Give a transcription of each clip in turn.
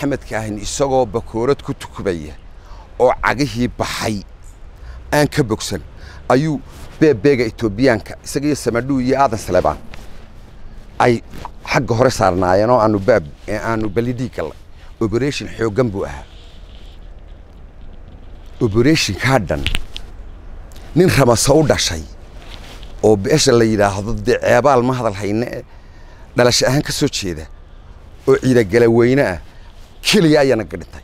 maxamed kaahin isagoo bakoorad ku tukubaya oo cagihii baxay aan ka bogsan ayuu beebeega etoobiyaanka isaga iyo samadhuu iyo aadan salebaan ay xagga hore saarnaayeen oo aanu baab aanu balidii gallay operation xooggan buu ahaa operationkaa dhan nin ramase u dhashay oo beesha la yidhaahdo dee ceebaal ma hadal hayne e dhalasho ahaan ka soo jeeda oo ciidagala weyne ah keliya ayaana gadhintay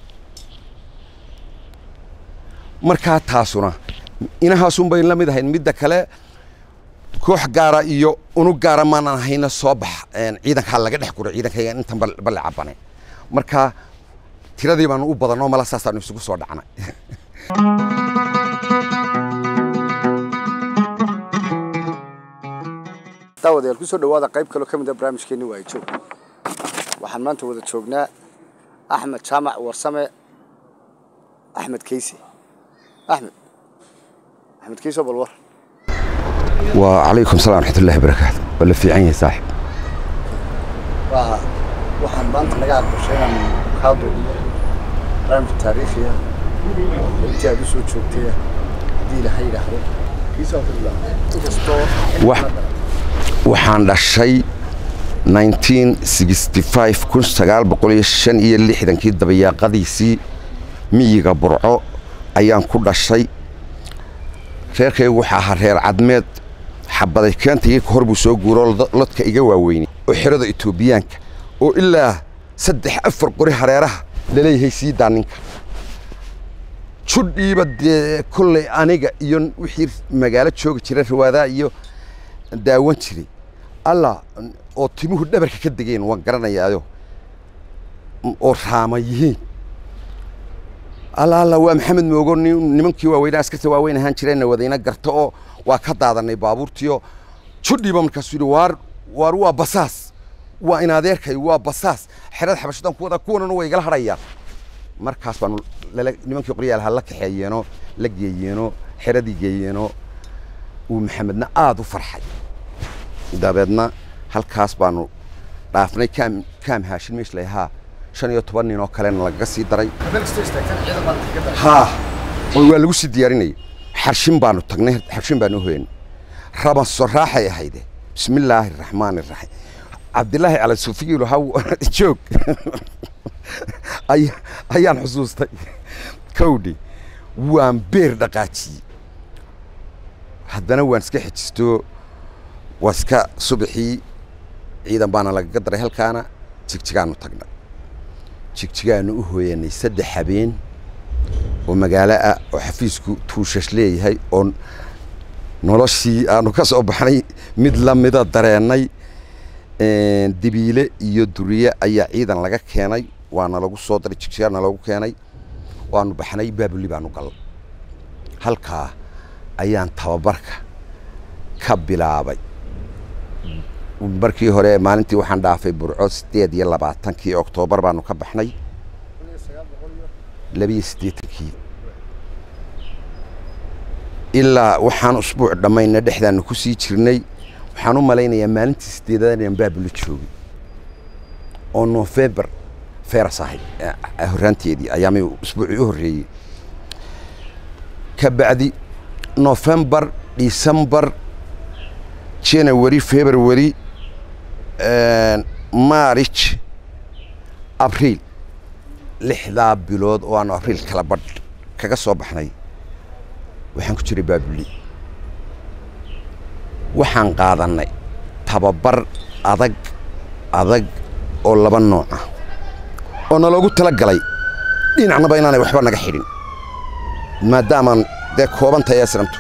markaa taasuna inahaasun bay la mid ahayd midda kale koox gaara iyo unug gaara maanan hayna soo bax ciidankaa laga dhex guro ciidankayga intan balle cabane marka tiradii baanu u badanoo mala saasaanu isugu soo dhacnay daawadayaal kusoo dhawaada qayb kaloo ka mid a barnaamijkeenni waa joog waxaan maanta wada joognaa axmed jaamac warsame axmed keyse axmed axmed keyse bal war waa calaykum salaam raxmatullahi barakaatu waa la fiican yahay saaxib waa waxaan maanta naga aqbashay inaan kaa duubiyo barnaamij taariikhiya intii aad u soo joogtay haddii ilaha yidhaahdo kiisa inkastoo Wax- waxaan dhashay 1965 kun sagaal boqol iyo shan iyo lixdankii dabayaaqadiisii miyiga burco ayaan ku dhashay reerkaygu waxaa ahaa reer cadmeed xabaday keenta iga hor buu soo guuro lodka iga waaweynay oo xerada etoobiyaanka oo ilaa saddex afar qori hareeraha laleeyahay sii daa ninka judhiiba dee kolley aniga iyo wixii magaalo joogi jira rawaadaa iyo daawan jiray alla oo timuhu dhabarka ka degeen waan garanayaayo oo raama yihiin alla alla waa maxamed moogo nin- nimankii waaweynaa askarta waaweyn ahaan jireenna wadayna garto oo waa ka daadanay baabuurtiio judhiiba markaasuu yidhi waar waar waa basaas waa in adeerkay waa basaas xerada xabashadan ku wada kuwanana way igala hadhayaan markaas baanu lala nimankii qoryaalaha la kaxeeyeenoo la geeyeenoo xeradii geeyeenoo uu maxamedna aada u farxay dabeedna halkaas baanu dhaafnay kaam kaam haashin meesh layahaa shan iyo toban nin oo kalena lagaga sii daray meel kastoo istaagtan ciidan baan kaga daray haa oo waa lagu sii diyaarinayay xarshin baanu tagnay xarshin baanu hoyanay ramaso raaxay ahayde bismillaahi raxmaani raxiim cabdilaahi cala suufiyilu haw joog Ay- ayaan xusuustay kowdhi waan beer dhaqaajiyey haddana waan iska xejisto waa iska subaxii ciidan baana lagaga daray halkaana jigjigaanu tagnay jigjigaanu u hooyanay saddex habeen oo magaalo ah oo xafiisku tuushash leeyahay oo noloshii aanu ka soo baxnay mid la mida dareennay dibiile iyo duriye ayaa ciidan laga keenay waana lagu soo daray jigjigaana lagu keenay waanu baxnay baabuli baanu gallay halkaa ayaan tababarka ka bilaabay markii hore maalintii waxaan dhaafay burco sideed iyo labaatankii oktoobar baanu ka baxnay labiyo siddeetankii ilaa waxaan usbuuc dhammayna dhexdaanu ku sii jirnay waxaan u malaynayaa maalintii sideedaad inaan baabula joogay oo nofembar feras ahay eh, horraanteedii ayaamay usbuucii u horreeyey ka bacdi nofembar decembar january february marich abriil lixdaa bilood oo aanu abriil kala badh kaga soo baxnay waxaan ku jiray baabuli waxaan qaadannay tababar adag adag oo laba nooc ah oo naloogu tala galay dhinacnaba inaanay waxba naga xidhin maadaamaan dee kooban tahay asramtu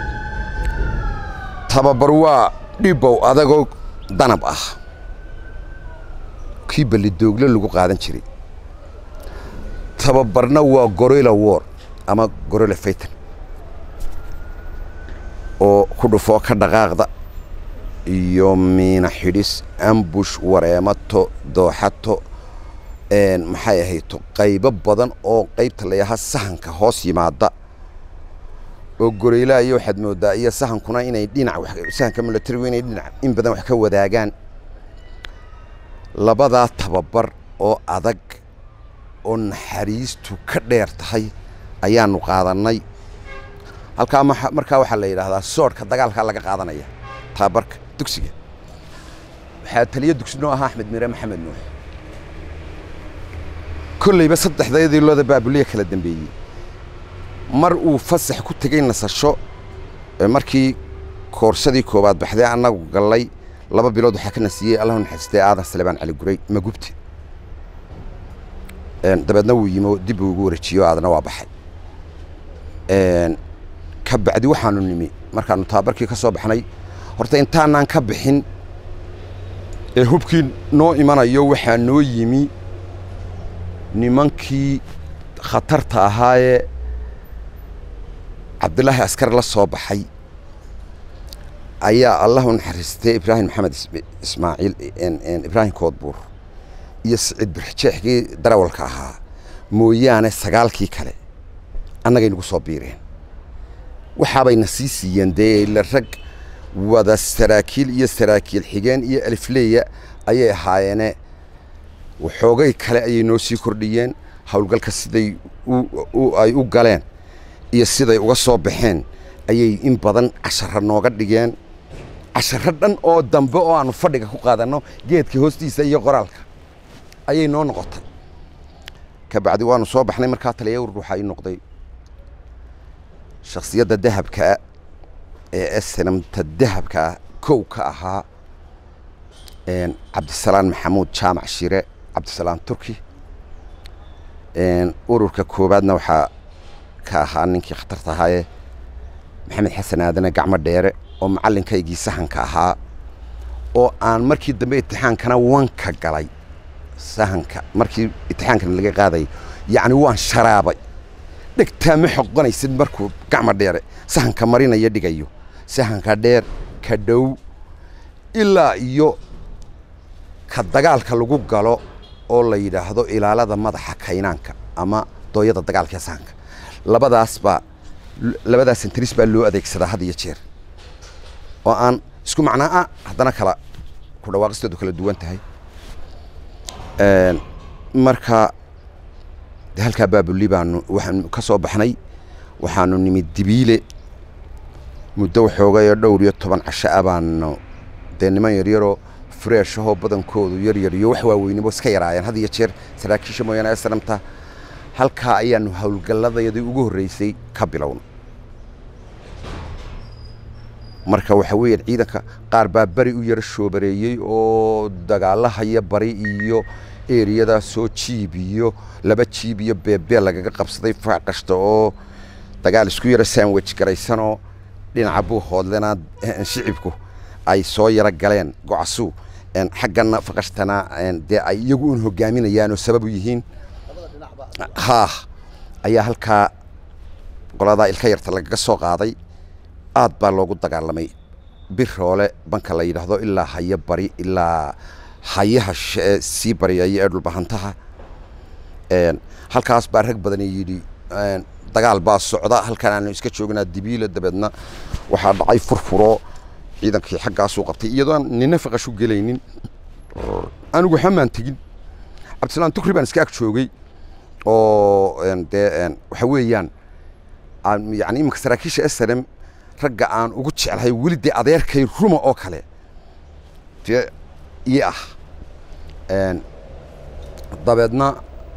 tababar waa dhibow adagoo danab ah kii ballidoogle lagu qaadan jiray tababarna waa gorilla war ama gorilla faytan oo ku dhufoo ka dhaqaaqda iyo miina xidhis ambush wareemato dooxato maxay ahayto qaybo badan oo qaybta layahaa sahanka hoos yimaada oo goreylaha iyo waxaad moodaa iyo sahankuna inay dhinac wax- sahanka militarigu inay dhinac in badan wax ka wadaagaan labadaa tababar oo adag oo naxariistu ka dheer tahay ayaanu qaadannay halkaa maxa- markaa waxaa la yidhaahdaa soodhka dagaalkaa laga qaadanaya taabarka dugsiga waxaa taliyo dugsi noo ahaa axmed mire maxamed nuux kollayba saddexdeedii looda baabuliya kala dambeeyey mar uu fasax ku tegey nasasho ee markii koorsadii koowaad baxdee annagu gallay laba bilood waxaa ka nasiyey allahu naxariistay aadan salebaan cali guray magubti Een, dabeedna wuu yimi oo dib uu ugu wareejiyo aadna waa baxay Een, ka bacdi waxaanu nimi markaanu taabarkii ka soo baxnay horta intaanaan ka bixin ee hubkii noo imanayo waxaa noo yimi nimankii khatarta ahaayee cabdilaahi askar la soo baxay ayaa allahu naxariistay ibraahim maxamed Is- ismaaciil een- een ibraahim koodbuur iyo siciid birxjeexkii darawalka ahaa mooyaane sagaalkii kale annagay nagu soo biireen waxaabayna sii siiyeen dee ila rag wada saraakiil iyo saraakiil xigeen iyo alifleeya ayay ahaayeene waxoogay kale ayay noo sii kordhiyeen howlgalka siday u- u- ay u galeen iyo siday uga soo baxeen ayay in badan casharo nooga dhigeen casharo dhan oo dambe oo aanu fadhiga ku qaadanno geedka hoostiisa iyo qoraalka ayay noo noqotay ka bacdi waanu soo baxnay markaa taliya urur waxaa ii noqday shakhsiyadda dahabkaa ee snamta dahabkaa kow ka ahaa een, cabdisalaan maxamuud jaamac shire cabdisalaan turki een, ururka koowaadna waxaa ka ahaa ninkii khatarta ahaayee maxamed xasan aadane gacmo dheere oo macallinkaygii sahanka ahaa oo aan markii dambe itixaankana wanka galay sahanka markii itixaankana laga qaaday yacni waan sharaabay dhegtaa ma xoqonaysid markuu gacmo dheere sahanka marinaya dhigayo sahanka dheer ka dhow ilaa iyo ka dagaalka lagu galo oo la yidhaahdo ilaalada madaxa kaynaanka ama dooyada dagaalka ee sahanka labadaas baa labadaas sentris baa loo adeegsadaa had iyo jeer oo aan isku macnaa ah haddana kala ku dhawaaqistoodu kala duwan tahay Een, marka de halkaa baabuli baanu waxaanu ka soo baxnay waxaanu nimid dibiile muddo waxoogayoo dhowr iyo toban casho ah baanu dee niman yaryaroo freeshahoo badankoodu yaryar iyo wax waaweynimo iska yaraayeen had iyo jeer saraakiisha mooyaane sanamta halkaa ayaanu howlgalladayadii ugu horreysay ka bilowna marka waxa weeyaan ciidanka qaar baa beri u yaro shoobareeyey oo dagaalahaya bari iyo eriyada soo jiib iyo laba jiib iyo beebee lagaga qabsaday faac kasta oo dagaal isku yaro sandwich garaysanoo dhinaca buuhoodlena eh, shicibku ay soo yaro galeen gocasuu een, xaggana faqashtana een, dee ay iyagu un hogaaminayaan oo sabab u yihiin haa ayaa halkaa qoladaa ilka yarta lagaga soo qaaday aad baa loogu dagaalamay biroole banka la yidhaahdo ilaa hayo bari ilaa hayaha sh- ee sii baryaya ee dhulbahantaha Een, halkaas baa rag badan yidhi een, dagaal baa socda halkan aanu iska joognaa dibiile dabeedna waxaa dhacay furfuro ciidankii xaggaasuu qabtay iyadoo nina faqashu gelaynin anigu xamaan tegin cabdisalaan tukri baan iska ag joogay oo een, dee een, waxa weeyaan aan yani iminka saraakiisha snm ragga aan ugu jeclahay weli dee adeerkay ruma oo kale dee ii ah Een, dabeedna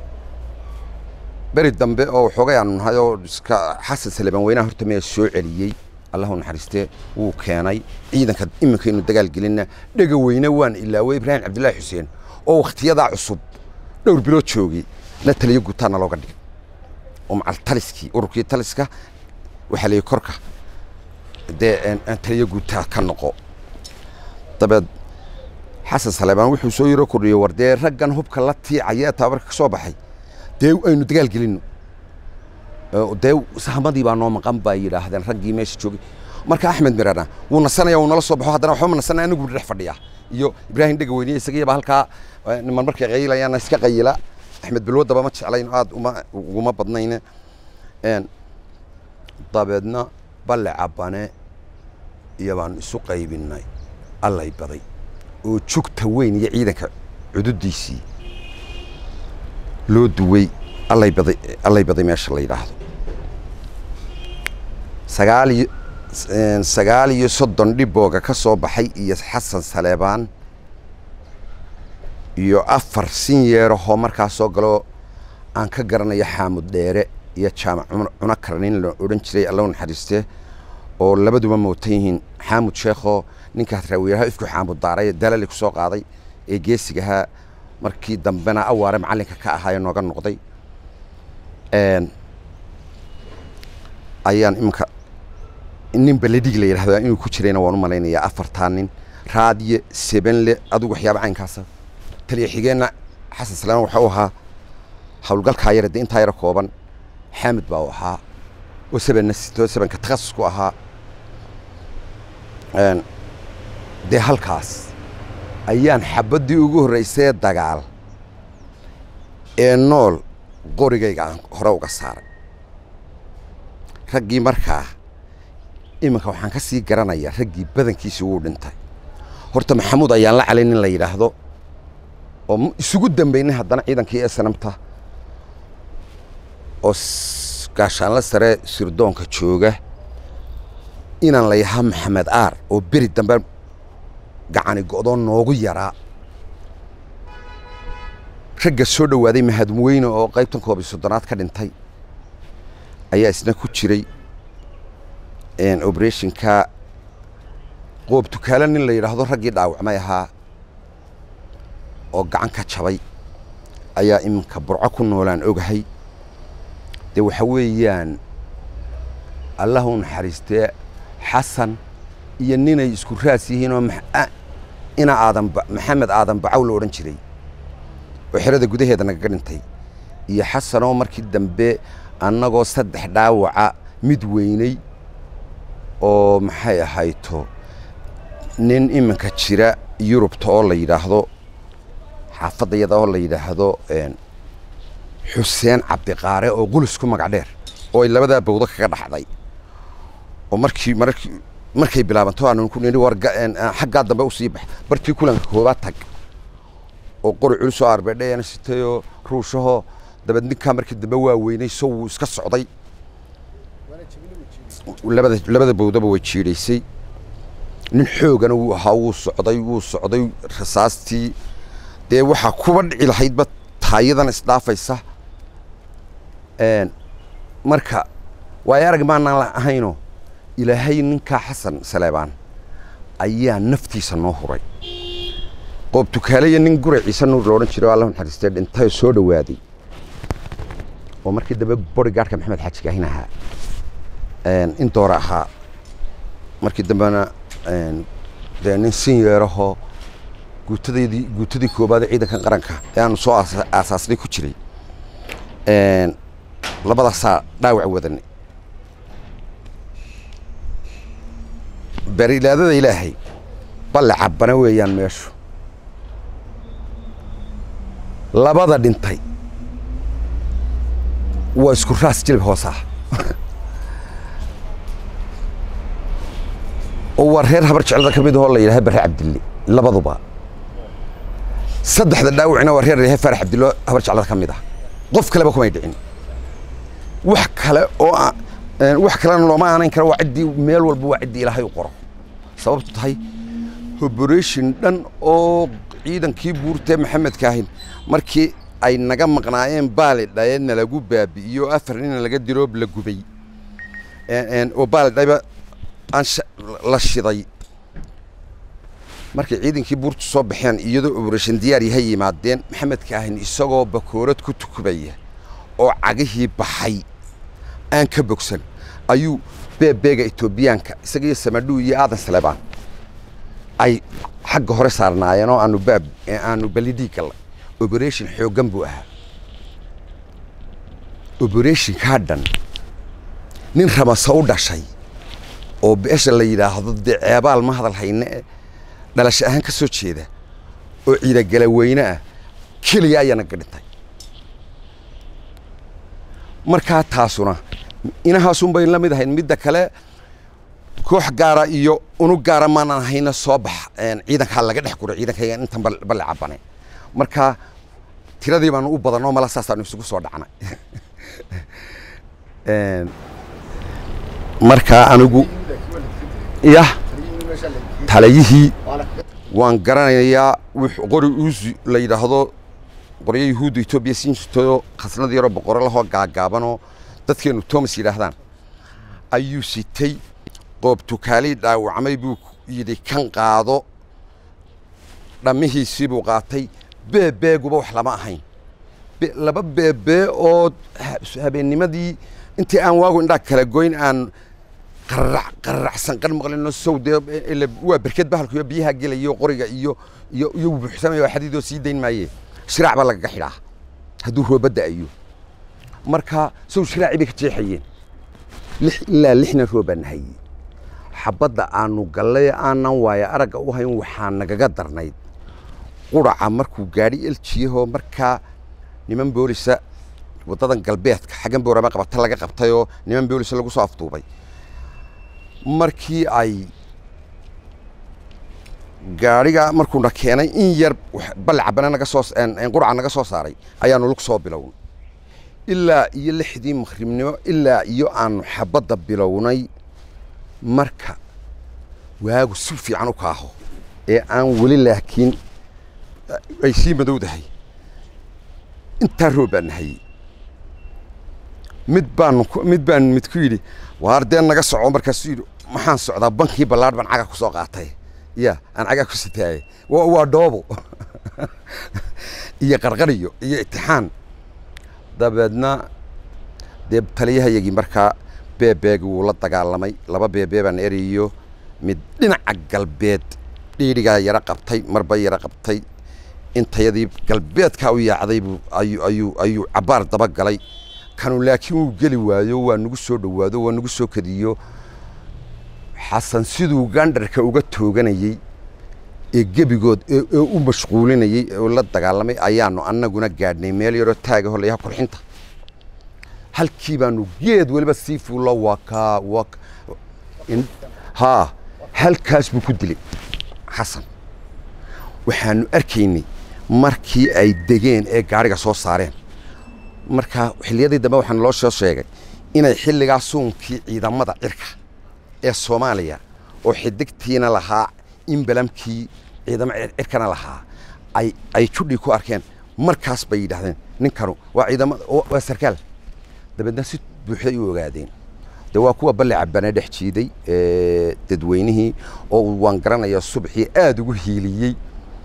beri dambe oo waxoogay aanu nahay oo iska xasan salebaan weynaha horta maya soo celiyey allahu naxariistee wuu keenay ciidanka iminkaynu dagaal gelinna dhega weyne waan ilaaway ibraahim cabdillaahi xuseen oo wakhtiyadaa cusub dhowr bilood joogay na taliyo gutaana looga dhigay oo macal taliskii ururkii taliska waxaa la yidhi korka dee een, een taliyo gutaa ka noqo dabeed xasan salebaan wuxuu soo yaro kordhiyey war dee raggan hubka la tiicaya ee tababarka ka soo baxay dee aynu dagaal gelinno oo dee sahamadii baa noo maqan baa yidhaahdeen raggii meesha joogay marka axmed mirana wuu nasanaya wuu nala soo baxo haddana waxba ma nasanaya anigu dhex fadhiya iyo ibraahim dhega weyniye isagiyaba halkaa eh, niman markay qayilayaan iska qayila axmed bilwadaba ma jeclayn aad uma uguma badnayne Een, dabeedna balle cabane iyo baanu isu qaybinnay allay baday oo jugta weyn iyo ciidanka cududiisii loo duway allay baday allay baday meesha la yidhaahdo sagaal iyo sagaal iyo soddon dhibooga ka soo baxay iyo xasan saleebaan iyo afar sin yeerahoo markaa soo galo aan ka garanayo xaamud dheere iyo jaamac cuno karanin la odhan jiray alla naxariistee oo labaduba mootan yihiin xaamud sheekhoo ninkaas raawiyaha ifku xaamud daaray dalali ku soo qaaday ee geesigahaa markii dambena awaare macallinka ka ahaa ee nooga noqday ayaan iminka nin baledhig la yidhahdaa inuu ku jirayna waan u malaynayaa afartaa nin raadiye sebenle adigu waxyaaba caynkaasa taliya xigeenna xasan salaam waxa u ahaa howlgalkaa yare dee intaa yaro kooban xaamid baa u ahaa oo sebenna sito sebenka takhasus ku ahaa dee halkaas ayaan xabaddii ugu horraysee dagaal ee nool qorigayga aan hore uga saaray raggii markaa iminka waxaan ka sii garanayaa raggii badankiisii wuu dhintay horta maxamuud ayaan la calay nin la yidhaahdo oo isugu dambaynay haddana ciidankii ee sanamta oo gaashaanla sare sirdoonka jooga inaan la yahaa maxamed aar oo beri dambe gacani go'doo noogu yaraa ragga soo dhowaaday mahadweyne oo qaybtan koob iyo soddonaad ka dhintay ayaa isna ku jiray oberetionka qoob tukaale nin la yidhaahdo raggii dhaawacmay ahaa oo gacan ka jabay ayaa iminka burco ku noolaan ogahay dee waxa weeyaan allah u naxariistee xasan iyo ninay isku raas yihiin oo ina aadan maxamed aadan bacaw la odhan jiray oo xerada gudaheeda nagaga dhintay iyo xasanoo markii dambe annagoo saddex dhaawaca mid weynay oo maxay ahayto nin iminka jira yurubta oo la yidhaahdo xaafadda iyada oo la yidhaahdo xuseen cabdiqaare oo qulus ku magac dheer oo ay labadaa bawdo kaga dhaxday oo markii markii markay bilaabanto aanu ku nidhi war xaggaa dambe usii bax bartii kulanka koobaad tag oo qori culusoo arbeedheena sitayoo ruushahoo dabeed ninkaa markii dambe waa weynay so wuu iska socday labada labada bawdaba way jiidhaysay nin xoogana wuu ahaa wuu socday wuu socday rasaastii dee waxaa kuba dhici lahaydba taayadan isdhaafaysa marka waayo arag maanaan ahaynoo ilaahay ninkaa xasan saleebaan ayaa naftiisa noo huray qoob tukaaleya nin gure ciise nuur la odhan jiray oo allah naxariistee dhintayoo soo dhowaaday oo markii dambe borigaadhka maxamed xaaji kaahin ahaa in doora ahaa markii dambena dee nin sin yeerahoo guutadaydii guutadii koobaad ee ciidanka qaranka ee aanu soo aasaasnay ku jiray labadaasaa dhaawac wadanay berilaadada ilaahay balle cabbana weeyaan meeshu labada dhintay waa isku raas jilib hoos ah oo waa reer habar jeclada ka mid ahoo la yidhaha barre cabdille labaduba saddexda dhaawacina waa reer reehe farax cabdillo habar jeclada ka mid ah qof kaleba kumay dhicin wax kale oo wax kalena looma aanayn kara waa ciddii meel walba waa ciddii ilaahay u qoro sababtu tahay operation dhan oo ciidankii buurtee maxamed kaahin markii ay naga maqnaayeen baali dhayeedna lagu baabi'iyo afar nina laga dilo la gubay oo baali dhayba aan la shiday markay ciidankii buurtu soo baxeen iyadoo operation diyaar yahay yimaadeen maxamed kaahin isagoo bakoorad ku tukubaya oo cagihii baxay aan ka bogsan ayuu beebeega etoobiyaanka isaga iyo samadhuu iyo aadan saleebaan ay xagga hore saarnaayeen oo aanu baab aanu balidii gallay operation xooggan buu ahaa operationkaa dhan nin ramase u dhashay oo beesha la yidhaahdo dee ceebaal ma hadal hayne e dhalasho ahaan ka soo jeeda oo ciidagala weyne ah keliya ayaana ga dhintay markaa taasuna inahaasunbay la mid ahayd midda kale koox gaara iyo unug gaara maanaan hayna soo bax ciidankaa laga dhex guray ciidankayga intan balle cabane markaa tiradii baanu u badanoo mala saasaanu isugu soo dhacnay Een, markaa anigu yah taliyihii waan garanayaa wix qori uusi la yidhaahdo qoryo yuhuudda etoobiya siin jirtoo khasnad yaroo boqoro lahoo gaagaabanoo dadkeenu thomas yidhaahdaan ayuu sitay qoob tukaalii dhaawacmay buu yidhi kan qaado dhammihiisii buu qaatay beebeeguba wax lama ahayn Be- laba beebee oo ha- habeennimadii intii aan waagu indhaa kala goyn aan qararac qararacsan qan maqlino sow dee ile waa berked bahalku iyo biyaha gelayo qoriga iyo iyo iyo buuxsamaya xadiidoo sii dayn maaye shiraac baa lagaga xidhaa hadduu roobadda ayo marka sow shiraacii bay ka jeexayeen lix ilaa lixna roobaa nahayey xabadda aanu gallay aanan waayo aragga u hayn waxaa nagaga darnayd quraca markuu gaadhi eljiyahoo markaa niman boolisa waddadan galbeedka xaggan boorama qabata laga qabtayoo niman boolisa lagu soo afduubay markii ay gaadhiga markuuna keenay in yar wax- balcabana naga soo een- een quraca naga soo saaray ayaanu lug soo bilownay ilaa iyo lixdii maqribnimo ilaa iyo aanu xabadda bilownay marka waagu si fiican u kaaho ee aan weli laakiin ay sii madowdahay intaa roob baan nahayey mid baanu ku- mid baan mid ku yidhi waar dee naga soco markaasuu yidhi maxaan socdaa bankii ballaadh baan caga ku soo qaatay ya aan cagaa ku sitaaye waa waa dhoobo iyo qarqariyo iyo itixaan dabeedna dee taliyahayagii markaa beebeegi wuu la dagaalamay laba beebee baan eriyo mid dhinaca galbeed dhiidhigaa yara qabtay marba yara qabtay intayadii galbeedkaa u yaacday buu ayuu ayuu ayuu cabbaar daba galay kanu laakiin wuu geli waayo waa nagu soo dhowaado waa nagu soo kadiyo xasan siduu gandharka uga tooganayey ee gebigood ee ee u mashquulinayey ee la dagaalamay ayaanu annaguna gaadhnay meel yaroo taaga holeyaha qurxinta halkii baanu geed weliba sii fuullo wakaa wak in- haa halkaas buu ku dilay xasan waxaanu arkaynay markii ay degeen ee gaadhiga soo saareen marka xilliyadii dambe waxaan loo soo sheegay inay xilligaa suunkii ciidamada cirka ee soomaaliya oo xidigtiina lahaa imbalamkii ciidamo cir- cirkana lahaa ay ay judhii ku arkeen markaas bay yidhaahdeen ninkanu waa ciidamada waa waa sarkaal dabeedna si buuxday u ogaadeen de waa kuwa balle cabane dhex jiiday ee, dadweynihii oo uu waan garanaya subaxii aada ugu hiiliyey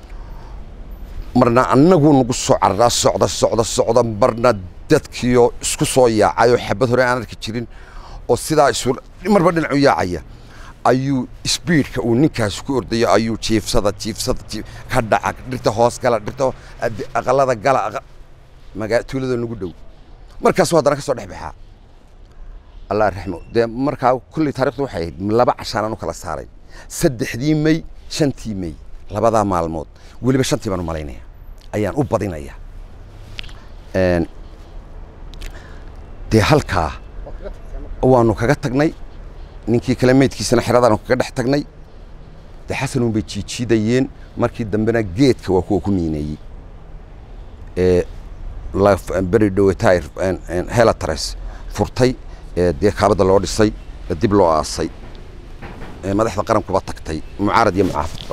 marna annagu nagu soo cararaa socda socda socda marna dadkiioo isku soo yaacay oo xabad hore aan arki jirin oo sidaa isu marba dhinac u yaacaya ayuu sbiidka uu ninkaasi ku ordayo ayuu jiifsada jiifsada jiif ka dhaca dhirta hoos gala dhirta ho- adi- aqalada gala aqa- magaa tuulada nagu dhow markaasuu haddana ka soo dhex baxaa allah raxmo dee markaa kulley taarikhdu waxay ahayd laba cashaanaan u kala saaray saddexdii mey shantii mey labadaa maalmood weliba shantii baan u malaynaya ayaan u badinaya Een, dee halkaa waanu kaga tagnay ninkii kale meydkiisana xeradaanu kaga dhex tagnay dee xasanuun bay jiijiidayeen markii dambena geedka waa kuwa ku miineeyey ee la- beri dhowetaay helatres furtay ee dee kaabada loo dhisay ee dib loo aasay ee madaxda qarankuba tagtay mucaarad iyo mucaafidba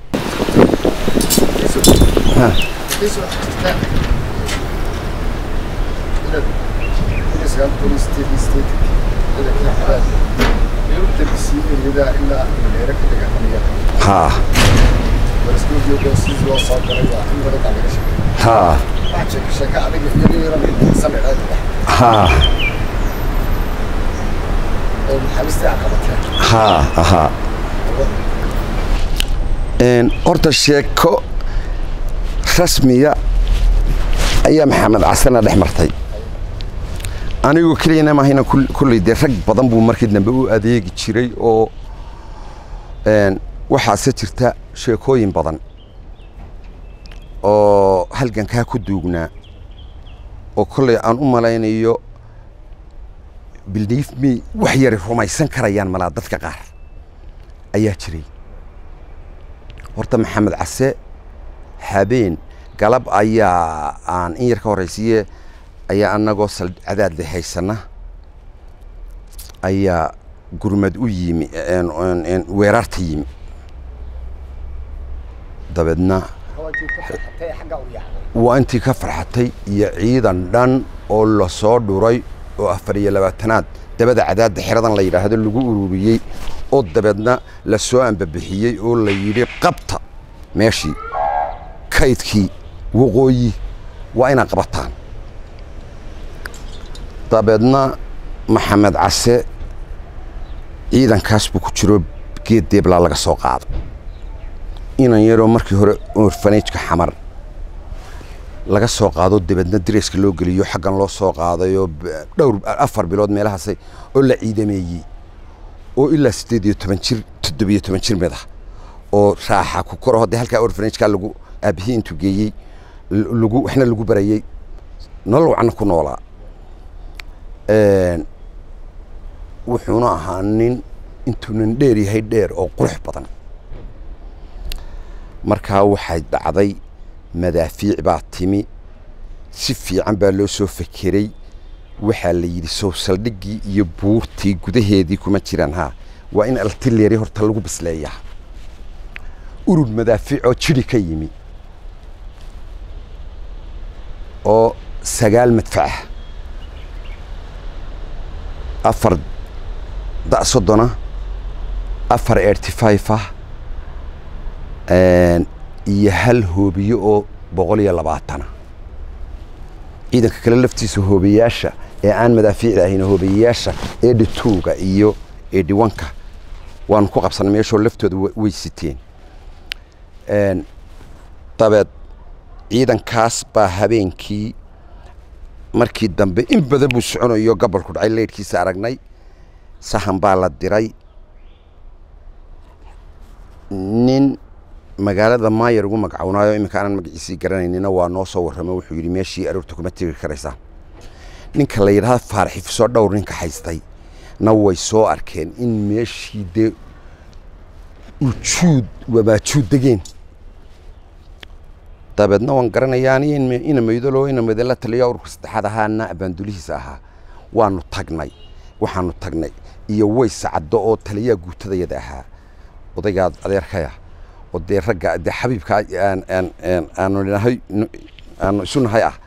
haa haa haa haa haa Een, horta sheeko rasmiya ayaa maxamed casana dhex martay anigoo keliyana maahayna kul- kulley dee rag badan buu markii dambe u adeegi jiray oo een, waxaase jirta sheekooyin badan oo halgankaa ku duugnaa oo kolley aan u malaynayo believe me wax yari rumaysan karayaan malaa dadka qaar ayaa jiray horta maxamed case habeen galab ayaa aan in yar ka horraysiiye ayaa annagoo sal cadaadle haysana ayaa gurmad u yimi weerarta yimi dabeedna waa intii ka farxatay iyo ciidan dhan oo lasoo dhuray oo afar iyo labaatanaad dabada cadaadda xeradan la yidhaahdo lagu ururiyey oo dabeedna lasoo ambabixiyey oo la yidhi qabta meeshii kaydkii waqooyi waa inaad qabataan dabeedna maxamed case ciidankaas buu ku jiro geed deeblaa laga soo qaado inan yaroo markii hore orfanajka xamar laga soo qaado dabeedna dareeska loo geliyo xaggan loo soo qaadayoo dhowr afar bilood meelahaasay oo la ciidameeyey oo ilaa siddeed iyo toban jir toddobiyo toban jir mid ah oo raaxa ku koro haddii halkaa orfanajka lagu aabihii intuu geeyey lagu waxna lagu barayey nolol wacna ku noolaa wuxuuna ahaa nin intuunan dheer yahay dheer oo qurux badan markaa waxay dhacday madaafiic baa timi si fiican baa loo soo fekeray waxaa la yidhi sow saldhiggii iyo buurtii gudaheedii kuma jiraan haa waa in altileri horta lagu bisleeyaa urur madaafiic oo jidhi ka yimi oo sagaal madfacah afar da' soddona afar erty five ah iyo hal hoobiye oo boqol iyo labaatana ciidanka kale laftiisa hoobiyaasha ee aan madaafiicda ahayn hoobiyayaasha eedhi tuuga iyo eedhi wanka waanu ku qabsanay meeshoo laftooda way siteen dabeed ciidankaas baa habeenkii markii dambe in badan buu soconayo gobolku dhacay leydhkiisa aragnay sahan baa la diray nin magaalada maayar ugu magacawnaayo iminka aanan magaciisii garanaynina waa noo soo warramo wuxuu yidhi meeshii aroorta kuma tegi karaysaa ninka la yidhahda faarxifisoo dhowr ninka haystay na way soo arkeen in meeshii dee ujuud wabaajuud degeen dabeedna waan garanayaa ina maydalo ina maydala taliya ururka saddexaad ahaana abaandulihiisa ahaa waanu tagnay waxaanu tagnay iyo ways caddo oo taliyaa guutadayada ahaa odaygaa adeerkaya oo dee ragga dee xabiibka aanu nahay aanu isu nahay ah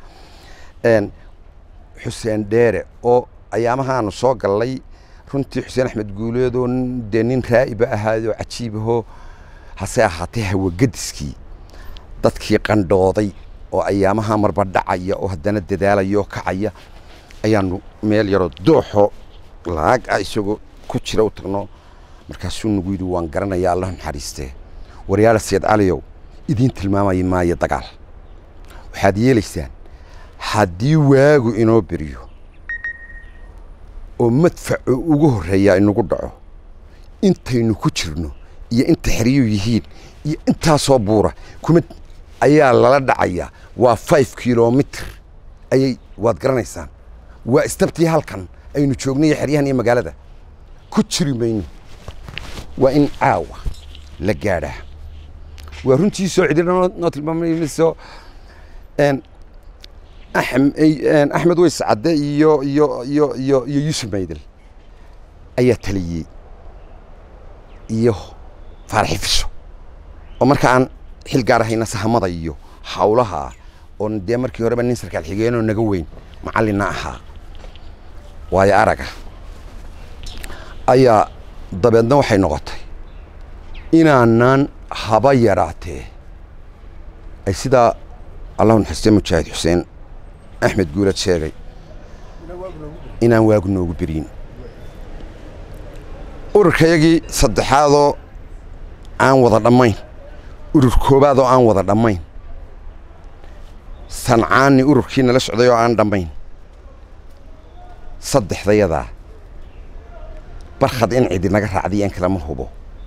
xuseen dheere oo ayaamahaanu soo gallay runtii xuseen axmed guuleedoo dee nin raa'iba ahaayoo cajiibahoo hase ahaatee hawagadiskii dadkii qandhooday oo ayaamaha marba dhacaya oo haddana dadaalaya oo kacaya ayaanu meel yaroo dooxo laag ah isagoo ku jira u tagno markaasuu nagu yidhi waan garanayaa allah naxariistee waryaala seed caliyow idiin tilmaamaya maayo dagaal waxaad yeelaysaan haddii waagu inoo beriyo oo madfaco ugu horreeyaa inagu dhaco intaynu ku jirno iyo inta xeriyuu yihiin iyo intaasoo buura kuma ayaa lala dhacayaa waa five kilomitr ayay waad garanaysaan waa istabtii halkan aynu joognay xeryahan iyo magaalada ku jiri mayno waa in caawa la gaadhaa waa runtii soo cidina noo tilmaamayso axmed weys cadde iyo iyo iyo iyo iyo yuusuf maydel ayaa taliyey iyo faarxifisho oo marka aan xil gaar ahayna sahamada iyo hawlaha oon dee markii horeba nin sarkaal xigeenoo naga weyn macallinna ahaa waayo araga ayaa dabeedna waxay noqotay inaanaan haba yaraatee ay sidaa allahu naxariistee mujaahid xuseen axmed guulad sheegay inaan waagu noogu beriyin ururkayagii saddexaadoo aan wada dhammayn urur koobaadoo aan wada dhammayn sancaani ururkii nala socday oo aan dhammayn saddexdayadaa barkhad in cidi naga raacday aan kalama hubo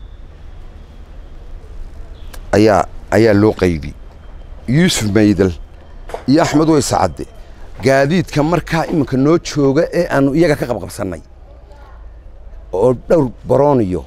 ayaa ayaa loo qaybi yuusuf maydal iyo axmed weyse cadde gaadiidka markaa iminka noo jooga ee aanu iyaga ka qabqabsannay oo dhowr barooniyo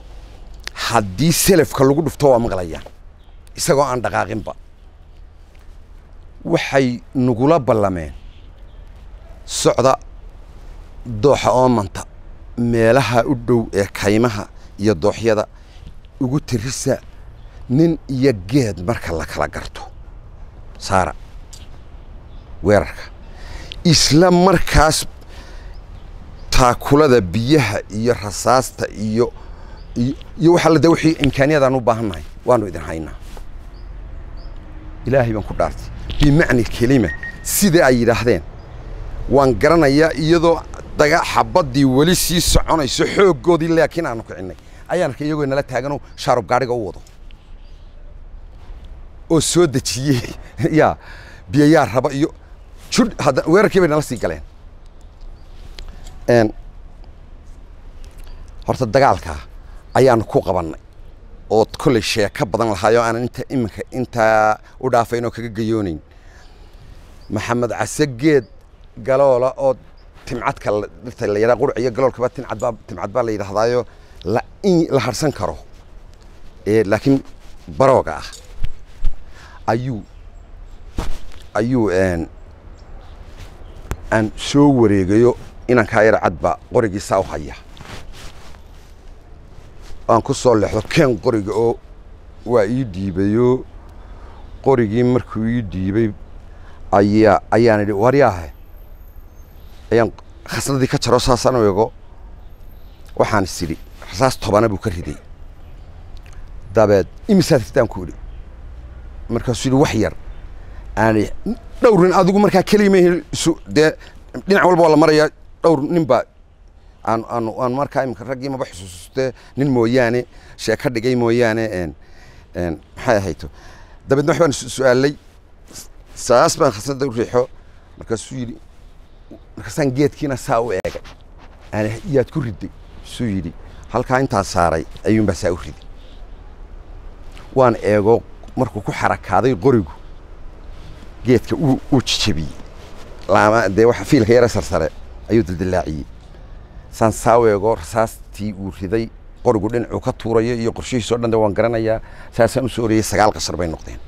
haddii selafka lagu dhufto waa maqlayaan isagoo aan dhaqaaqinba waxay nagula ballameen socda dooxa oomanta meelaha u dhow ee kaymaha iyo dooxyada ugu tirisa nin iyo geed marka la kala garto saara weerarka isla markaas taakulada biyaha iyo rasaasta iyo iyo waxaa la da wixii imkaaniyadaan u baahan nahay waanu idin haynaa ilaahay baan ku dhaartay bimacni kelima sida ay yidhaahdeen waan garanayaa iyadoo daga xabaddii weli sii soconayso xooggoodii laakiin aanu kicinnay ayaan arkay iyagoo nala taaganoo shaarub gaadhiga u wado oo soo dejiyey yaa biyayaa raba iyo judh hadda weerarkii bay nala sii galeen horta dagaalkaa ayaanu ku qabannay oo kollay sheeko badan lahaayoo aanan inta iminka intaa u dhaafayn oo kaga gayoonayn maxamed case geed galoola oo timcadka dhirta la yidhaha qurc iyo galoolkaba timcad baa timcad baa la yidhaahdaayo la in la harsan karo ee laakiin barooga ah ayuu ayuu aan soo wareegayo inankaa yara cadba qorigii saa u haya aan ku soo leexdo keen qoriga oo waa ii dhiibayoo qorigii markuu ii dhiibay ayaa ayaan idhi waryaahe ayaan khasnadii ka jaro saasaan u ego waxaan is idhi rasaas tobana buu ka riday dabeed imisaad ridaan ku idhi markaasuu yidhi wax yar aan dhowr nin adigu markaa kelima isu dee dhinac walba waa la marayaa dhowr nin baa aan aan aan markaa imika raggii maba xusuustee nin mooyaane sheeka dhigay mooyaane n n maxay ahayto dabeedna wax baan su-aalay saas baan khasnada u riixo markaasuu yidhi markaasaan geedkiina saa u eegay aan yaad ku riday suu yidhi halkaa intaa saaray ayuunbaa saa u riday waan eego markuu ku xarakaaday qorigu geedka uu uu jijabiyey laama dee waxa fiilka yara sarsare ayuu dildilaaciyey saan saa u eego rasaastii uu riday qorigu dhinacuu ka tuurayo iyo qorshihiis oo dhan de waan garanayaa saasaan u soo oriyey sagaal qashar bay noqdeen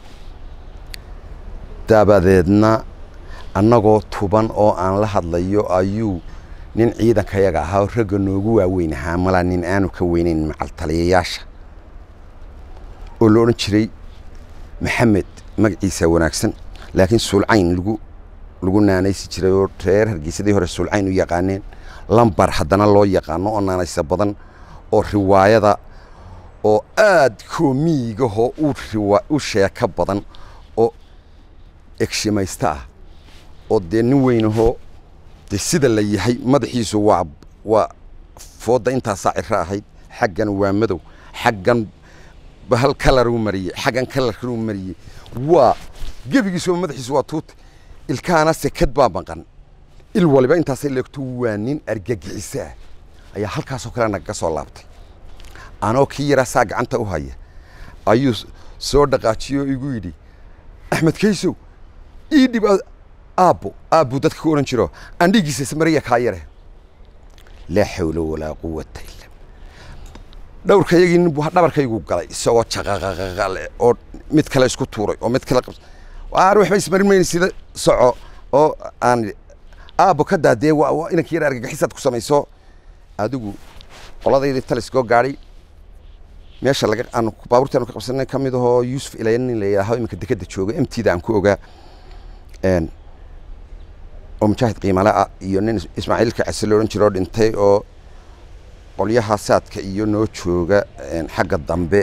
dabadeedna annagoo tuban oo aan la hadlayo ayuu nin ciidankayaga ahaa oo ragga noogu waaweyn ahaa malaa nin aanu ka weynayn macaltaliyayaasha oo la odhan jiray maxamed magaciisa wanaagsan laakiin suulcayn lagu lagu naanaysi jiray oo reer hargeysadii hore suulcayn u yaqaaneen lambar haddana loo yaqaano oo naanaysa badan oo riwaayada oo aad koomiigahoo u riwa u sheeko badan oo egshimaysta ah oo dee nin weynahoo dee sida la yahay madaxiisu waa waa foodda intaasaa ciro ahayd xaggan waa madow xaggan hal kalaruu mariyey xaggan kalarkanuu mariyey waa gebigiisuba madaxiisu waa tuute ilkaana sekad baa maqan il waliba intaasay leegto waa nin argagixiso ah ayaa halkaasoo kale nagaga soo laabtay anoo kii yaraa saa gacanta u haya ayuu soo dhaqaajiyey oo igu yidhi axmed kaysow ii dhib aabbo aabbuu dadka ku odhan jiro andhigiisa ismariya kaa yare laa xawla walaa quwata illa dhowrkayagii nin buu dhabarkaygu galay isagoo jaqaqaqaqale oo mid kale isku tuuray oo mid kale qabs waar waxba ismarin mayna sida soco oo aan aabbo ka daadee waa inanka yar argagixisaad ku samayso adigu qoladaydii taliskoo gaadhay meesha laga aanu baabuurtii aanu ka qabsanay ka mid ahoo yuusuf ilaya nin la yidhaaho iminka dekeda jooga emtida aan ku ogaa oo mujaahid qiimale ah iyo nin ismaaciilka case lo odhan jiro oo dhintay oo qolyaha saadka iyo noo jooga xagga dambe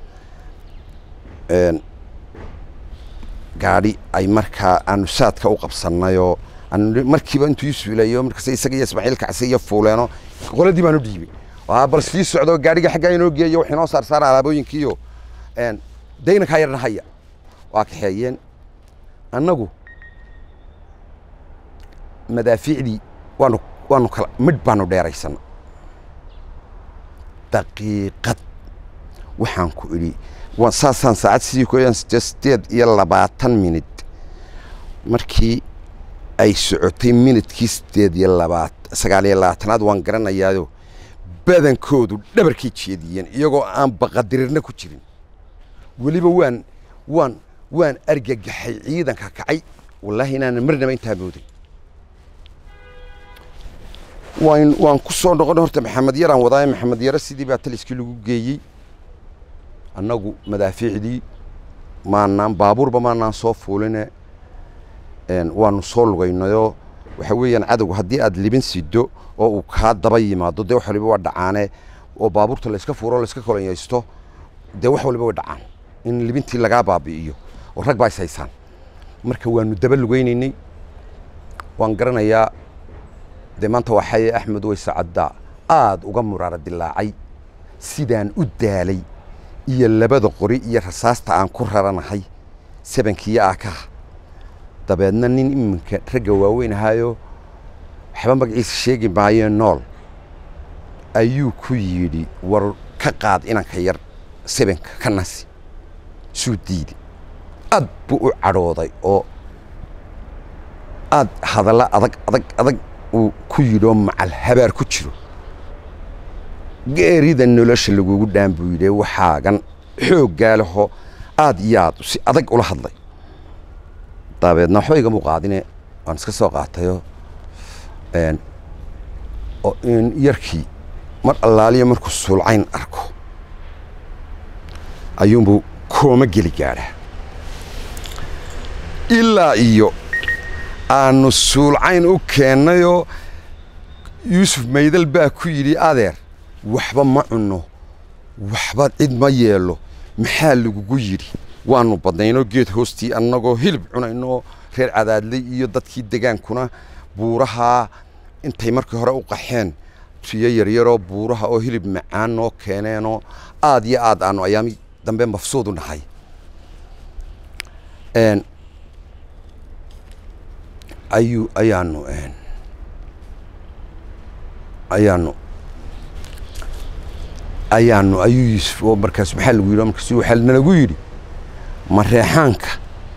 gaadhi ay markaa aanu saadka u qabsannayoo markiiba intuu ii suulayo markaas isaga iyo ismaaciilka case iyo fuuleeno qoladii baan u dhiibay bal sii socdo gaadhiga xaggaa inoo geeyo wax inoo saar saara alaabooyinkiiyo daynankaa yarna haya waa kaxeeyeen annagu madaafiicdii waanu waanu kala midh baanu dheeraysana daqiiqad waxaan ku idhi saasaan saacad sidii ku sideed iyo labaatan minid markii ay socotay minidkii sideed iyo labaat sagaal iyo labaatanaad waan garanayaayo badankoodu dhabarkay jeediyeen iyagoo aan baqadirirna ku jirin weliba waan waan waan argagaxay ciidanka kacay wallaahi inaanan marnaba intaa mooday waan waan ku soo noqon horta maxamed yaraan wadaaye maxamed yare sidii baa taliskii lagu geeyey annagu madaafiicdii maanaan baabuurba maanaan soo fuuline waanu soo lugaynayoo waxa weeyaan cadowga haddii aad libin sido oo uu kaa daba yimaado dee wax waliba waa dhacaane oo baabuurta layska fuuro layska kolonyaysto dee wax waliba way dhacaan in libintii lagaa baabi'iyo oo rag baa is haysaan marka waanu daba lugaynaynay waan garanayaa dee maanta waa xaye axmed weyse caddaa aada uga muraara dilaacay sidaan u daalay iyo labada qori iyo rasaasta aan ku raranahay sabankiiyo aakaha dabeedna nin iminka ragga waaweyn ahaayo waxba magaciisa sheegi maayee nool ayuu ku yidhi war ka qaad inanka yar sabanka ka nasi suu diiday aad buu u cadhooday oo aad hadalla adag adag adag uu ku yidhi oo macal habaar ku jiro geerida nolosha lagugu dhaan buu yidhi waxaagan xooggaa leho aad iyo aad si adag ula hadlay dabeedna waxba igama qaadine waan iska soo qaatayoo yarkii mar allaaliya markuu suulcayn arko ayuunbuu kooma geli gaadhaa ilaa iyo aanu suulcayn u keennayoo yuusuf maydal baa ku yidhi adeer waxba ma cunno waxba cid ma yeelo maxaa lagugu yidhi waanu badnaynoo geed hoostii annagoo hilib cunayno reer cadaadley iyo dadkii degaankuna buurahaa intay markii hore u qaxeen riyo yaryaroo buuraha oo hilib macaan noo keeneenoo aad iyo aad aanu ayaami dambe mafsuud u nahay ayuu ayaanu ayaanu ayaanu ayuu yuusuf oo markaas maxaa lagu yidhi markaas waxaa nalagu yidhi mareexaanka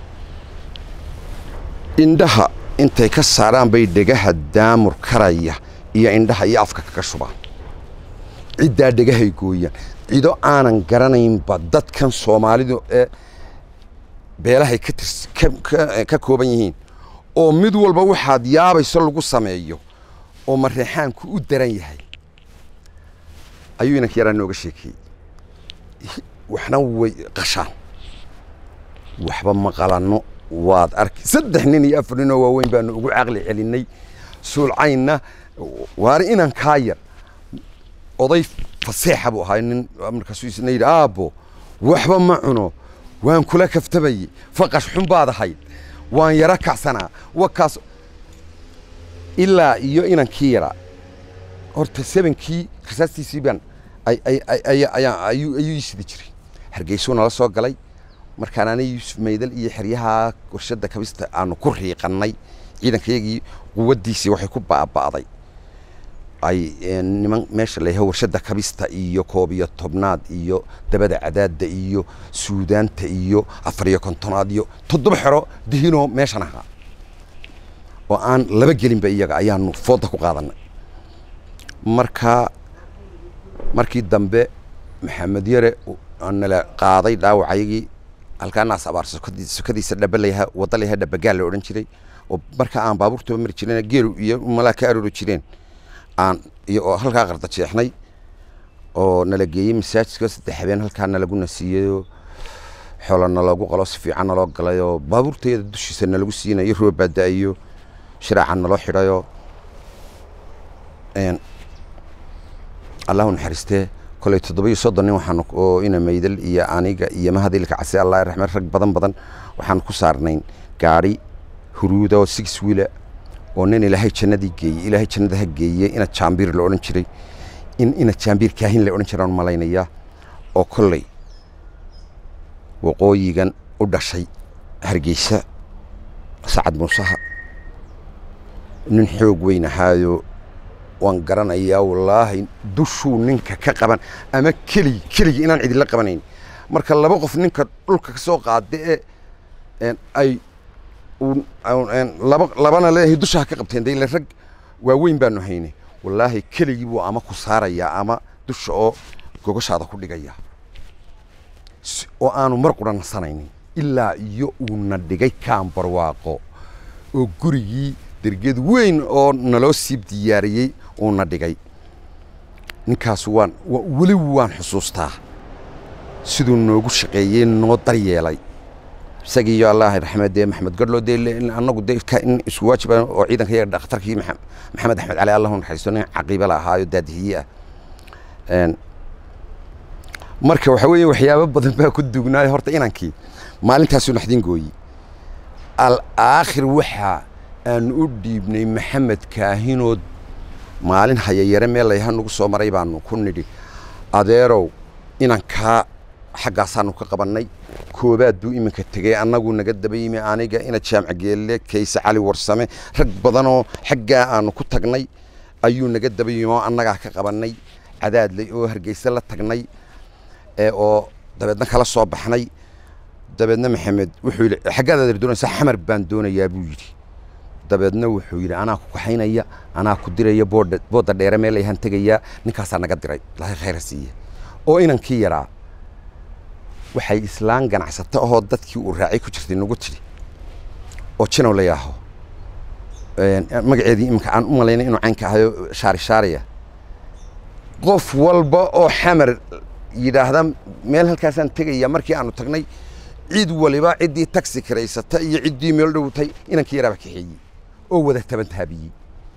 indhaha intay ka saaraan bay dhegaha daamur karaya iyo indhaha iyo afka kaga shubaan ciddaa dhegahay gooyaan cido aanan garanaynba dadkan soomaalidu ee beelahay ka tirs ka kooban yihiin oo mid walba waxaad yaabayso lagu sameeyo oo mareexaanku u daran yahay ayuu inanka yaraa nooga sheekeeyey waxna way qashaan waxba ma qalanno waad arki saddex nin iyo afar ninoo waaweyn baanu ugu caqli celinay suulcaynna waari inan kaa yar oday faseexa buu ahaa nin markaasuu isna yidhi aabbo waxba ma cuno waan kula kaftabayey faqash xun baad ahayd waan yaro kacsanaa wakaas ilaa iyo inankii yaraa horta sebankii rasaastiisii baan ayuu ii sidi jiray hargeysuu nala soo galay markaan ana yuusuf maydal iyo xeryaha warshadda kabista aanu ku riiqannay ciidankayagii quwaddiisii waxay ku baaba'day ay niman meesha la yahay warshadda kabista iyo koob iyo tobnaad iyo dabada cadaadda iyo suudaanta iyo afar iyo kontonaad iyo toddoba xero dihinoo meeshan ahaa oo aan laba gelinba iyaga ayaanu foodda ku qaadannay marka markii dambe maxamed yare nala qaaday dhaawacayagii halkaanaas abaar sokadiisa dhaba layahaa wadda layahaa dhabagaal la odhan jiray oo marka aan baabuurtaba mari jireen geelu iyo malaa ka aroori jireen aan iyo oo halkaa qarda jeexnay oo nala geeyey masaajidka saddex habeen halkaa nalagu nasiiyeyoo xoola naloogu qalo si fiican naloo galayoo baabuurteeda dushiisa nalagu siinayo roob baa da-ayo shiraaca naloo xidhayoo allahu naxariistee koley toddoba iyo soddon nin waxaanu oo ina maydal iyo aniga iyo mahadilka casi allah raxmed rag badan badan waxaanu ku saarnayn gaadhi huruuda oo six wiila oo nin ilaahay jannadii geeyey ilaahay jannada ha geeye ina jaambiir la odhan jiray in ina jaambiir kaahin la odhan jiraan malaynayaa oo kolley waqooyigan u dhashay hargeysa sacad muusaha nin xoog weyn ahaayo waan garanayaa wallaahi dushuu ninka ka qaban ama keligi keligii inaan cidila qabanayn marka laba qof ninka dhulka ka soo qaada ee ay laba labana leeyahay dusha ha ka qabteen de ile rag waaweyn baanu haynay wallaahi keligii buu ama ku saarayaa ama dusha oo gogoshaada ku dhigaya oo aanu mar qura nasanaynin ilaa iyo uuna dhigay kaan barwaaqo oo gurigii derged weyn oo naloo siib diyaariyey uuna dhigay ninkaas waan weli waan xusuustaa siduu noogu shaqeeyey noo daryeelay isagii iyo allah raxmed dee maxamed gadhlo dee annagu dee in isku waajiba oo ciidanka yaga dhakhtarkii maxamed axmed cali allahu naxariisto nin caqiiba la ahaayo daadihiye ah marka waxa weeye waxyaabo badan baa ku dugnaayo horta inankii maalintaasuu naxdin gooyi alaakhir waxa aan u dhiibnay maxamed kaahinood maalin hayayare meel layha nagu soo maray baanu ku nidhi adeerow inankaa xaggaasaanu ka qabannay koobaad buu iminka tegey annagu naga daba yimi aniga ina jaamca geelle kayse cali warsame rag badanoo xaggaa aanu ku tagnay ayuu naga daba yimi oo annagaa ka qabannay cadaadley oo hargeyse la tagnay oo dabeedna kala soo baxnay dabeedna maxamed wuxuu yidhi xaggaad adeer doonaysaa xamar baan doonayaa buu yidhi dabeedna wuxuu yidhi anaa ku kaxaynaya anaa ku diraya boodha boodda dheere meel ayaan tegayaa ninkaasaa naga diray ilaahay khayra siiye oo inankii yaraa waxay islaan ganacsato ahoo dadkii uu raacay ku jirtay nagu tidhi oo jinow la yaaho magaceedii iminka aan u malaynay inuu caynka ahayo shaari shaariya qof walba oo xamar yidhaahda meel halkaasaan tegaya markii aanu tagnay cid waliba ciddii taxi kiraysata iyo ciddii meel dhowtay inankii yaraaba kaxeeyey oo wada taban taabiyey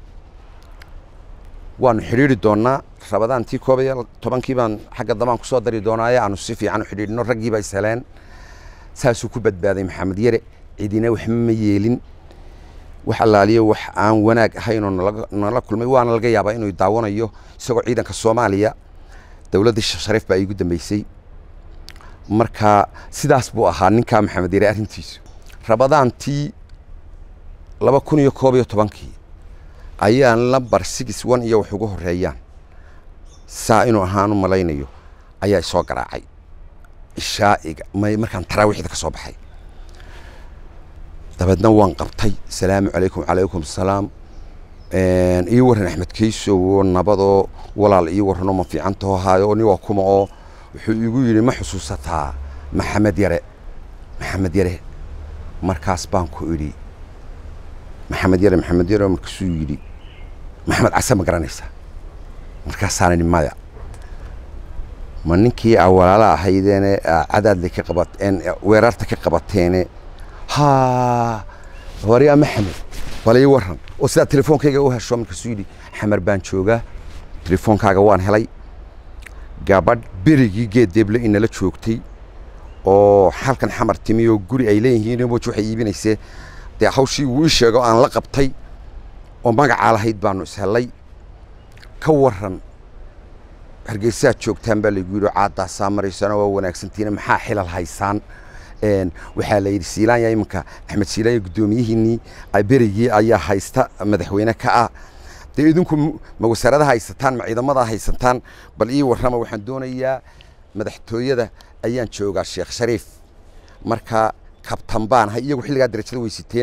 waanu xidhiidri doonnaa rabadaantii koob iyo tobankii baan xagga dambaan ku soo dari doonaaye aanu si fiican u xidhiidhino raggiiba is heleen saasuu ku badbaaday maxamed yare cidina waxba ma yeelin wax allaaliyo wax aan wanaag ahaynoo nala kulmay waana laga yaabaa inuu daawanayo isagoo ciidanka soomaaliya dowladdii shariif baa iigu dambeysay marka sidaas buu ahaa ninkaa maxamed yare arrintiisu rabadaantii laba kun iyo koob iyo tobankii ayaan lambar six one iyo wax ugu horreeyaan saa inuu ahaan u malaynayo ayaa isoo garaacay ishaa'iga may markaan taraawiixda ka soo baxay dabeedna waan qabtay salaamu calaykum calaykum salaam ii warran axmed keysow oo nabadoo walaal ii warranoo ma fiicantaho haayo oo niwaa kuma oo wuxuu igu yidhi ma xusuusataa maxamed yare maxamed yare markaas baan ku idhi maxamed yare maxamed yare markaasuu yidhi maxamed case ma garanaysaa markaasaan idhi maya ma ninkii aa walaala ahaydeene cadaadle ka qabateen weerarta ka qabateene haa waryaa maxamed bal ii warran oo sidaa telefoonkayga u hesho markaasuu yidhi xamar baan joogaa telefoonkaaga waan helay gabadh berigii geeddeeble inala joogtay oo halkan xamar timi oo guri ay leeyihiin moji waxay iibinaysee dee hawshii wuu ii sheego aan la qabtay oo magacaa lahayd baanu ishellay ka warran hargeysaad joogtaan baa laygu yidhi caadaasaa maraysana waa wanaagsantiina maxaa xilal haysaan waxaa la yidhi siilaanya iminka axmed siilaanya guddoomiyihiinnii berigii ayaa haysta madaxweyne ka ah dee idinku ma wasaarada haysataan ma ciidamada haysataan bal ii warrama waxaan doonayaa madaxtooyada ayaan joogaa sheekh shariif marka kabtan baan ahay iyagu xilligaa darajada weysiteen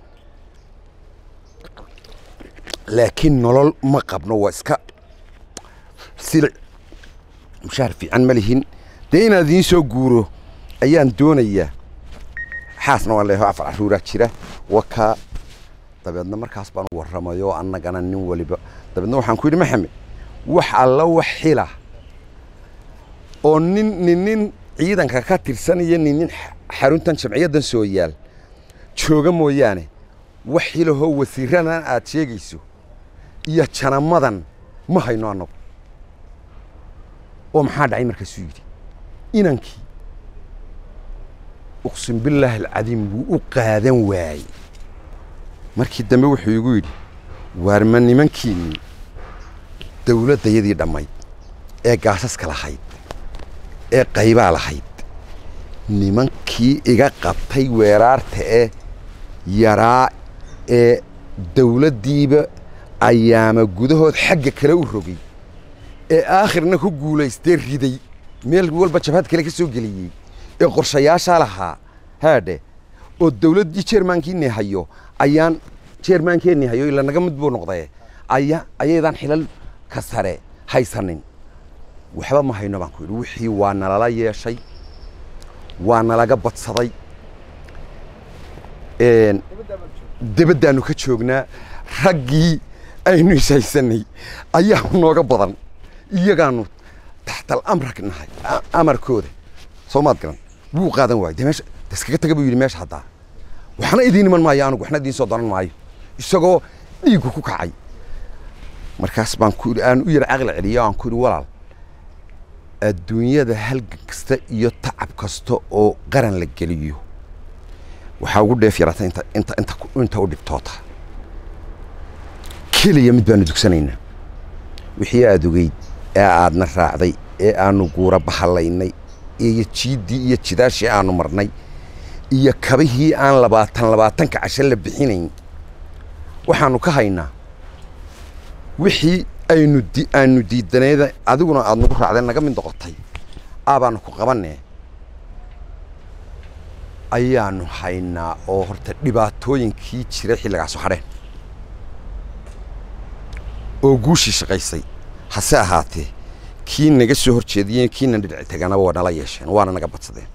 laakiin nolol ma qabno waa iska silic mushaar fiican ma lihin dee inaad idiin soo guuro ayaan doonayaa xaasna waan leeyahay afar caruuraa jira wakaa dabeedna markaas baan u warramayo annagana nin waliba dabeedna waxaan ku yidhi maxamed wax alla wax xila oo nin nin nin ciidanka ka tirsan iyo nin nin xaruntan jamciyaddan soo yaal jooga mooyaane wax xilahoo wasiiradan aad sheegayso iyo janamadan ma hayno annagu oo maxaa dhacay markaasuu yidhi inankii uqsim billaahi alcadiim wuu u qaadan waayey markii dambe wuxuu igu yidhi waarma nimankiinnii dawladdayadii dhammayd ee gaasaska lahayd ee qaybaa lahayd nimankii iga qabtay weeraarta ee yaraa ee dawladdiiba ayaama gudahood xagga kale u rogay ee aakhirna ku guulaystee riday meel walba jabhad kale ka soo geliyey ee qorshayaashaa lahaa haadhe oo dawladdii jeermaankiinii hayo ayaan jeermaankeenii hayo ila naga mid buu noqdee aya ayaydaan xilal ka sare haysanin waxba ma hayno baan ku yidhi wixii waa nalala yeeshay waa nalaga badsaday een, debaddaanu ka joognaa raggii aynu ishaysanay ayaa nooga badan iyagaanu taxtal amrak nahay a- amarkooda soo maad garan wuu qaadan waayey dee meesha de iskaga taga buu yidhi meesha haddaa waxna idiin iman maayo anigu waxna idiin soo donan maayo isagoo dhiiggu ku kacay markaas baan ku yidhi aan u yar caqli celiyo aan ku yidhi walaal adduunyada halgan kasta iyo tacab kasta oo qaran la geliyo waxaa ugu dheef yarata inta inta inta ku- inta u dhibtoota keliya mid baanu dugsanaynaa wixii aad ogeyd ee aadna raacday ee aanu guura bahalaynay iyo jiiddii iyo jidaashii aanu marnay iyo kabihii aan labaatan labaatanka casho la bixinayn waxaanu ka haynaa wixii aynu di aanu diidaneeda adiguna aad nagu raacday naga mid noqotay aabaanu ku qabanee ayaanu haynaa oo horta dhibaatooyinkii jiray xilligaasoo hadheen oo guushii shaqaysay hase ahaatee kii naga soo horjeediyeen kiina dhinaci taganaba waa nala yeesheen waana naga badsadeen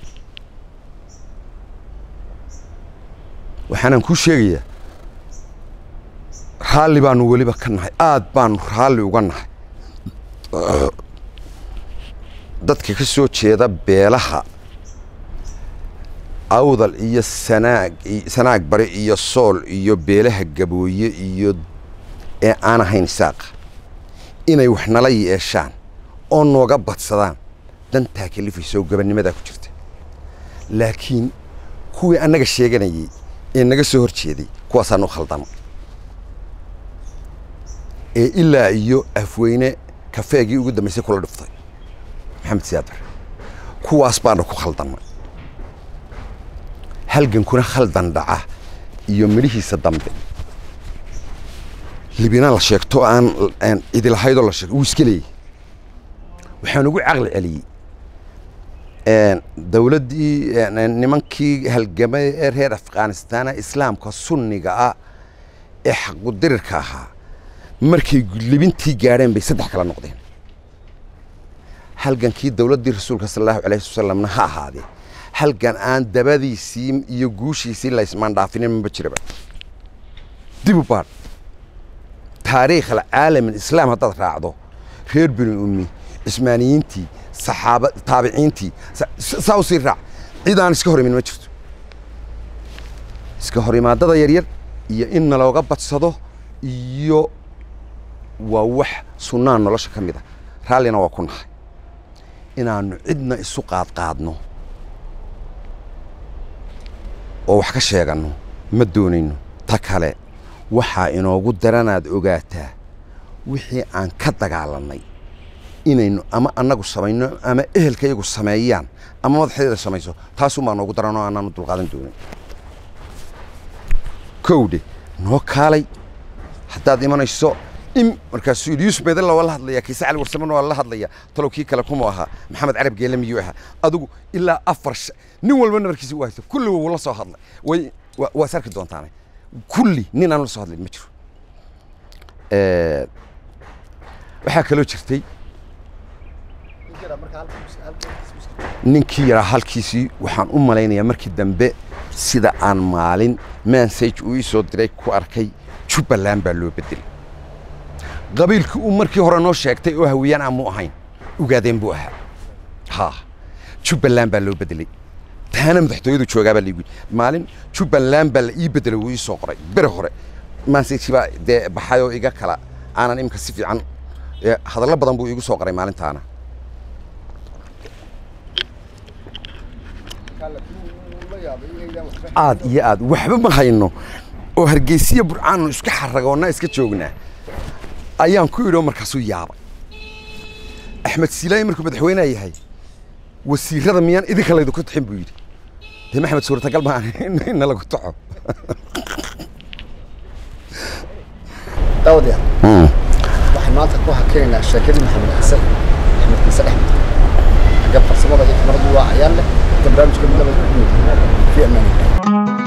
waxaanaan kuu sheegayaa raalli baanu weliba ka nahay aad baanu raalli uga nahay dadka ka soo jeeda beelaha awdal iyo sanaag i- sanaag bari iyo sool iyo beelaha gabooye iyo ee aan ahayn isaaqa inay wax nala yeeshaan oo nooga badsadaan dantaa kalifaysa oo gabanimadaa ku jirta laakiin kuwii annaga sheeganayay ee naga soo hor jeeday kuwaasaan u khaldama ee ilaa iyo afweyne kafeegii ugu dambaysay kula dhuftay maxamed siyaad bare kuwaas baana ku khaldamay halgankuna khaldan dhaca iyo midhihiisa dambe libina la sheegto aan aan idilahaydoo la sheegto wuu iska leeyahy waxaan ugu caqli celiyey een, dawladdii een, nimankii halgamay ee reer afghanistan islaamka sunniga ah ee xaqudirirka ahaa markay libintii gaadheen bay saddex kala noqdeen halgankii dawladdii rasuulka sala allahu alayhi wasalamna ha ahaadee halgan aan dabadiisii iyo guushiisii la ismaandhaafinin maba jiraba dib u baadh taariikh alcaalam alislaam haddaad raacdo reer bini ummi cismaaniyiintii saxaaba taabiciintii sa- sa- saa u sii raac cid aan iska hor imin ma jirto iska hor imaadada yaryar iyo in nalooga badsado iyo waa wax sunnaan nolosha ka mid a raallina waa ku nahay inaannu cidna isu qaadqaadno oo wax ka sheeganno ma doonayno ta kale waxaa inoogu daranaad ogaataa wixii aan ka dagaalannay inaynu ama annagu samayno ama ehelkayagu sameeyaan ama madaxdeeda samayso taasuunbaa noogu daran oo aanaanu dulqaadan doonin kowdhe noo kaalay haddaad imanayso im markaasuu yidhi yuusuf meedalla waa la hadlayaa kiise cali warsamena waa la hadlayaa talow kii kale kuma ahaa maxamed carab geele miyuu ahaa adigu ilaa afar sh- nin walba nabarkiisa u haysto kulli wuu la soo hadlay way waa- waa is arki doontaane kulli nin aan la soo hadlayn ma jiro Eh, waxaa kaloo jirtay ninkii yaraa halkiisii waxaan u malaynayaa markii dambe sida aan maalin mansage uu ii soo diray ku arkay jubbaland baa loo bedelay qabiilkii uu markii hore noo sheegtay oo hawiyaan aan mu ahayn ugaadeen buu ahaa ha jubbaland baa loo bedelay taana madaxtooyadu joogaa baa laigu yidhi maalin jubbaland baa la ii bedelay wuu ii soo qoray bere hore mansage baa dee baxay oo iga kala aanan imika si fiican ee, hadallo badan buu iigu soo qoray maalintaana aad iyo aad waxba ma hayno oo hargeysiya burcaannu iska xaragoonna iska joognaa ayaan ku idhi oo markaasuu yaabay axmed siilaayi markuu madaxweyneha yahay wasiirada miyaan idinka laydinku taxin buu yidhi dee maxamed suurtagal ma in lagu taxo daawadayaal waxaan maanta ku hakinaynaa sheekadii maxamed xasan axmed kiise axmed xagga farsamada iyo kamaradu waa cayaan leh inta barnaamijka midnaba ku fi amaanilah